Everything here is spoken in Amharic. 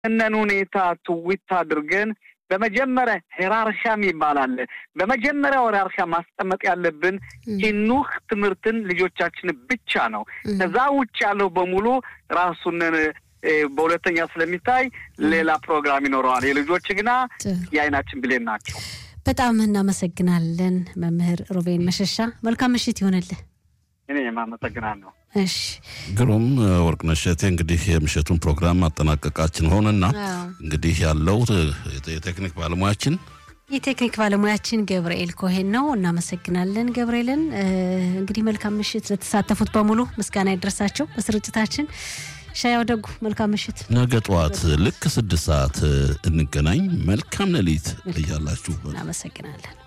እነን ሁኔታ ትዊት አድርገን በመጀመሪያ ሄራርሻም ይባላል። በመጀመሪያ ሄራርሻ ማስቀመጥ ያለብን ሂኑህ ትምህርትን ልጆቻችን ብቻ ነው። ከዛ ውጭ ያለው በሙሉ ራሱን በሁለተኛ ስለሚታይ ሌላ ፕሮግራም ይኖረዋል። የልጆች ግና የአይናችን ብሌን ናቸው። በጣም እናመሰግናለን መምህር ሮቤን መሸሻ። መልካም ምሽት ይሆንልህ። እኔ የማመሰግናለሁ። እሺ ግሩም ወርቅነሽ እቴ እንግዲህ የምሽቱን ፕሮግራም ማጠናቀቃችን ሆነና እንግዲህ ያለው የቴክኒክ ባለሙያችን የቴክኒክ ባለሙያችን ገብርኤል ኮሄን ነው። እናመሰግናለን ገብርኤልን። እንግዲህ መልካም ምሽት ለተሳተፉት በሙሉ ምስጋና ይድረሳቸው። በስርጭታችን ሻያው ደጉ መልካም ምሽት። ነገ ጠዋት ልክ ስድስት ሰዓት እንገናኝ። መልካም ሌሊት እያላችሁ እናመሰግናለን።